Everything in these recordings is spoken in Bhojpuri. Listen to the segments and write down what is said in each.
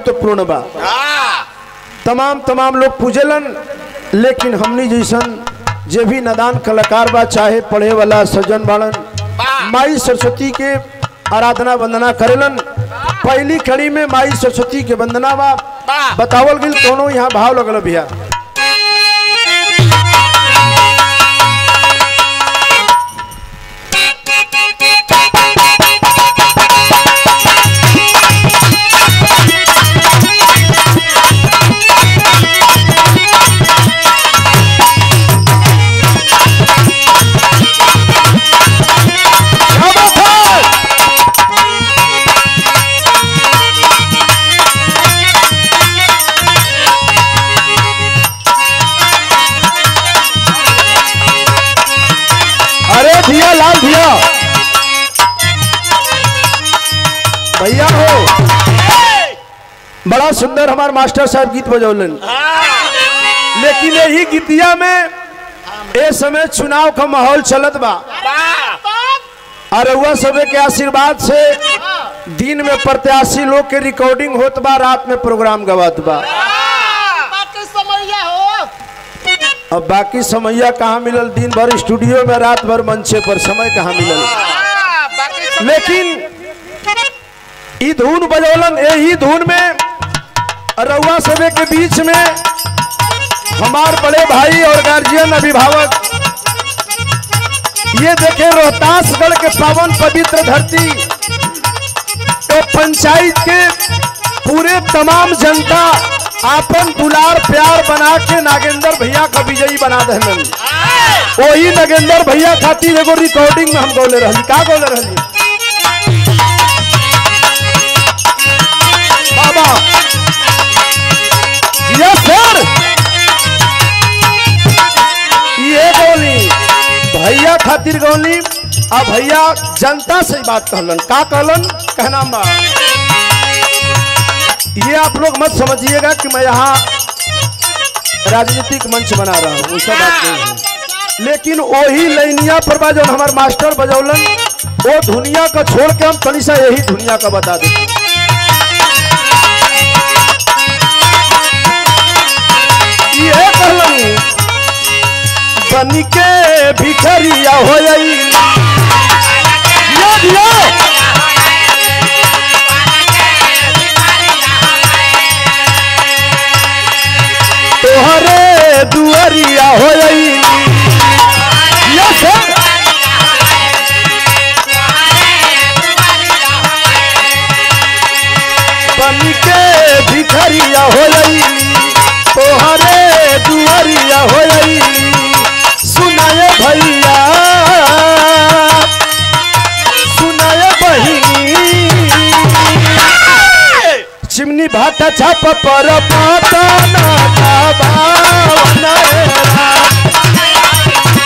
महत्वपूर्ण बा तमाम तमाम लोग पूजलन लेकिन हमनी जैसन जे भी नदान कलाकार बा चाहे पढ़े वाला सज्जन बाड़न माई सरस्वती के आराधना वंदना करेलन पहली कड़ी में माई सरस्वती के वंदना बा बतावल गई कोनो यहाँ भाव लगल भैया क्या बात है? अरे भैया लाल भैया भैया हो बड़ा सुंदर हमारे मास्टर साहब गीत बजौलन लेकिन यही गीतिया में ए समय चुनाव का माहौल चलत बा और वह सबे के आशीर्वाद से दिन में प्रत्याशी लोग के रिकॉर्डिंग होत बा रात में प्रोग्राम गवात बा बाकी समैया हो अब बाकी समैया कहाँ मिलल दिन भर स्टूडियो में रात भर मंचे पर समय कहाँ मिलल बाकी लेकिन ई धुन बजौलन यही धुन में रउआ सबे के बीच में हमार बड़े भाई और गार्जियन अभिभावक ये देखे रोहतासगढ़ के पावन पवित्र धरती तो पंचायत के पूरे तमाम जनता आपन दुलार प्यार बना के नागेंद्र भैया का विजयी बना दहलन वही नागेंद्र भैया खातिर एगो रिकॉर्डिंग में हम गौले रहली का गौले रहली बाबा यस सर ये गोली भैया खातिर गौली आ भैया जनता से ही बात कहलन का कहलन कहना बा ये आप लोग मत समझिएगा कि मैं यहाँ राजनीतिक मंच बना रहा हूँ उसका बात नहीं है लेकिन वही लैनिया पर बा जो हमारे मास्टर बजौलन वो दुनिया का छोड़ के हम तनी सा यही दुनिया का बता देते ये कहलन बन के भिखरिया हो दिया दिया तोहरे दुआरिया हो यस बन के भिखरिया हो तोहरे दुआरिया हो सुनाए भैया सुनाए बहिनी चिमनी भाटा छाप पर माता ना भावना रे राम।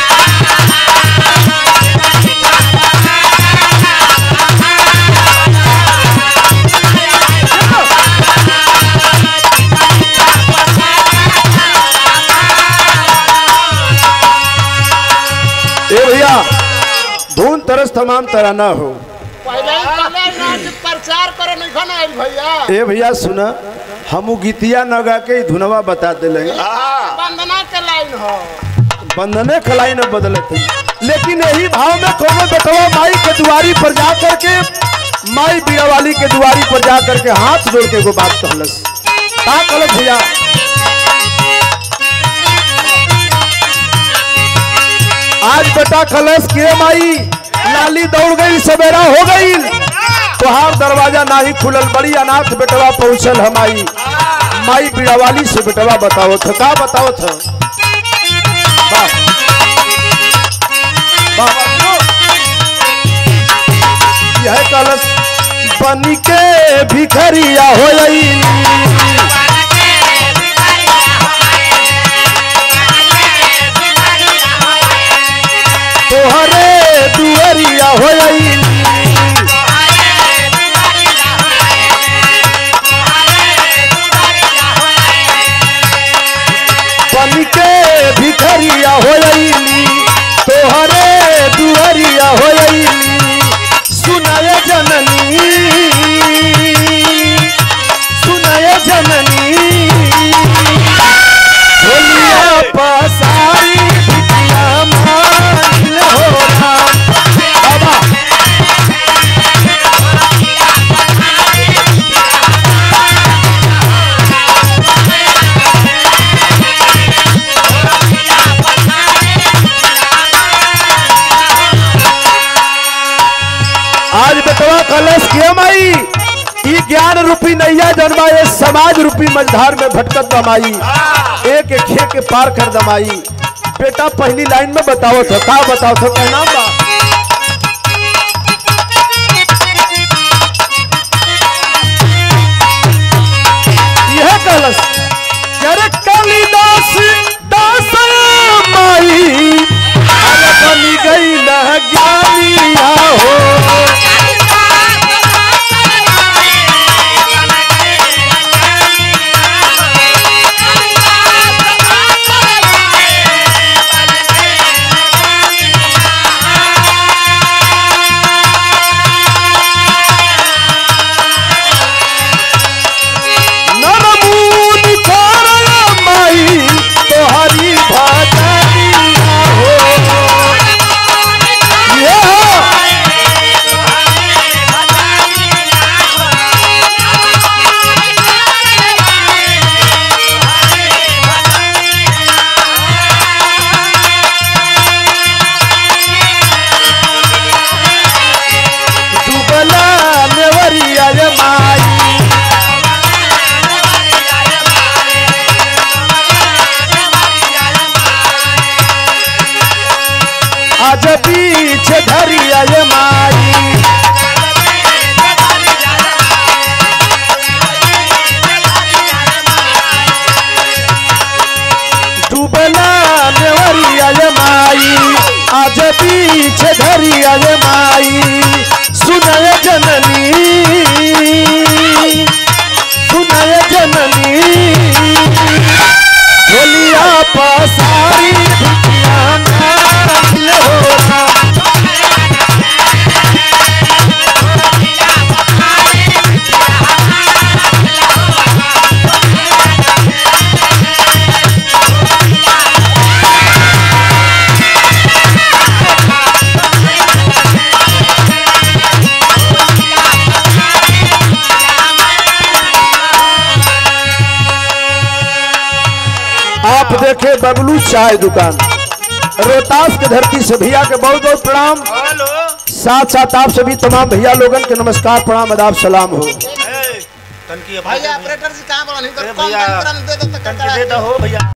ए भैया धुन तरस तमाम तराना हो पहले ही कहले ना कि प्रचार करे नहीं खाना आइल भैया ए भैया सुना हम गीतिया न गा के ई धुनवा बता दिले वंदना के लाइन हो बंधने खलाई न बदले थे लेकिन यही भाव में कोनो बेटवा माई के दुआरी पर जा करके माई बीड़ावाली के दुआरी पर जा करके हाथ जोड़ के एगो बात कहलस का कहलस भैया आज बेटा कलश के माई लाली दौड़ गई सवेरा हो गई तोहार दरवाजा ना ही खुलल बड़ी अनाथ बेटवा पहुंचल हमाई माई बीड़ावाली से बेटवा बताओ थ का बताओ थ वाह वाह यह कलश बन के भिखरिया हो तोहरे दुआरिया हो बन के भिखरिया हो तोहरे दुआरिया हो सुनाए जननी जननी झोलिया पसारी बिटिया मांगिल हो राम बाबा आज बेटवा कलश के माई ई ज्ञान रूपी नैया जन्मा ये समाज रूपी मझधार में भटकत दमाई एक एक खे के पार कर दमाई बेटा पहली लाइन में बताओ तो का बताओ तो क्या नाम बा यह कलश अरे कालिदास दास माई अरे बनी गई न ज्ञानिया हो नरमुनि करल माई तोहरी भजनिया हो ये हो डूबला नेवरिया रे माई आज पीछे धरिया ये माई डूबला नेवरिया ये माई आज पीछे धरिया ये माई सुनय जननी सुनय जननी झोलिया पसारी भिटिया नाचिल हो राम। आप देखे बबलू चाय दुकान रोहतास के धरती से भैया के बहुत बहुत प्रणाम हेलो साथ साथ आप सभी तमाम भैया लोगन के नमस्कार प्रणाम अदाब सलाम हो तनकी भैया ऑपरेटर जी कहाँ बोला नहीं तो अरे कम भैया, दाम करा दे दो तो तनकी करा दे दो हो भैया